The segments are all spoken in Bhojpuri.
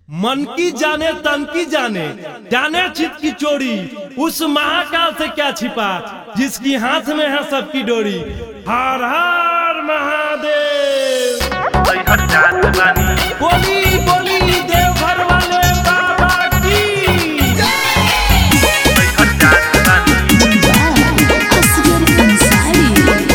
मन की जाने तन की जाने जाने चित की चोरी उस महाकाल से क्या छिपा जिसकी हाथ में है सबकी डोरी हर हर महादेव बोली बोली देवघर वाले बाबा की असगर अंसारी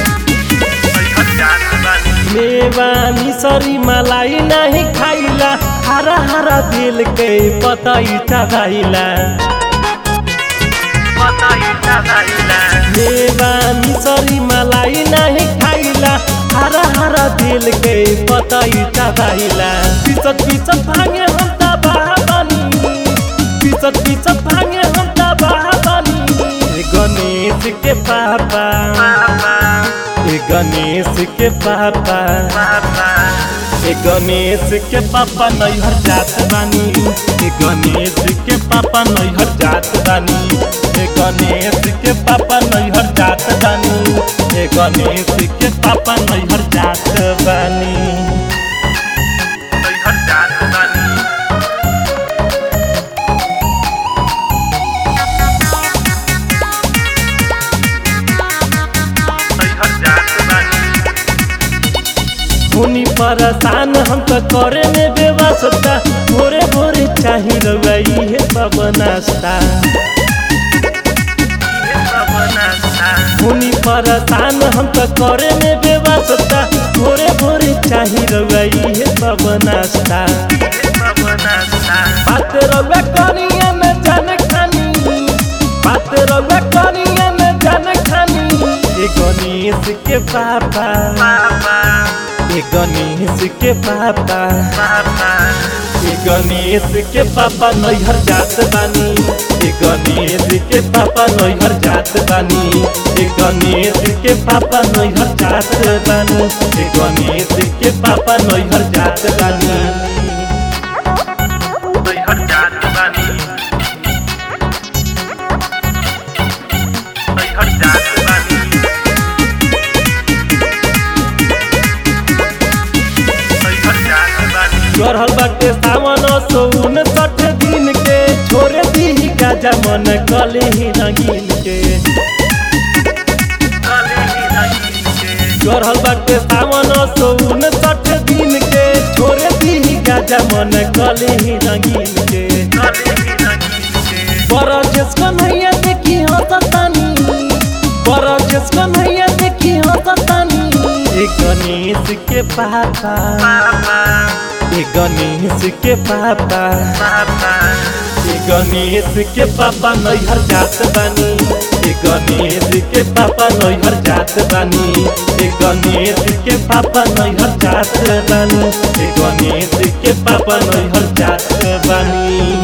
मेवानी सरी मलाई नहीं खाइला हरा हरा दिल के पतई चढ़ाइला मेवानी सरी मलाई नहीं खाइला हरा हरा दिल के पतई चढ़ाइला पिसत पिसत भांगे हम तबाह बनी पिसत पिसत भांगे हम तबाह बनी ए गणेश के पापा ए गणेश के पापा ए गणेश के पापा नैहर जात बानी ए गणेश के पापा नैहर जात बानी ए गणेश के पापा नैहर जात बानी ए गणेश के पापा नैहर जात बानी हुनी परेशान हम तो करे में बेवस्ता भोरे भोरे चाही रवई है सब नाश्ता हुनी परेशान हम तो करे में बेवस्ता भोरे भोरे चाही रवई है सब नाश्ता बात रउआ कनिया में जान खानी बात रउआ कनिया में जान खानी ए गणेश के पापा ए गणेश के पापा ए गणेश के पापा नैहर जात बानी ए गणेश के पापा नैहर जात बानी ए गणेश के पापा नैहर जात बानी ए गणेश के पापा नैहर जात बानी चढ़ल बाटे सावन सौन सठ दिन के छोरे दी गाजा मन कले ही रंगीन के चढ़ल बाटे सावन सौन सठ दिन के छोरे दी गाजा मन कले ही रंगीन के बरजेस कन्हैया देखी हंसतानी बरजेस कन्हैया देखी हंसतानी ए गणेश के पापा ए गणेश के पापा ए गणेश के पापा नैहर जात बानी ए गणेश के पापा नैहर जात बानी ए गणेश के पापा नैहर जात बानी ए गणेश के पापा नैहर जात बानी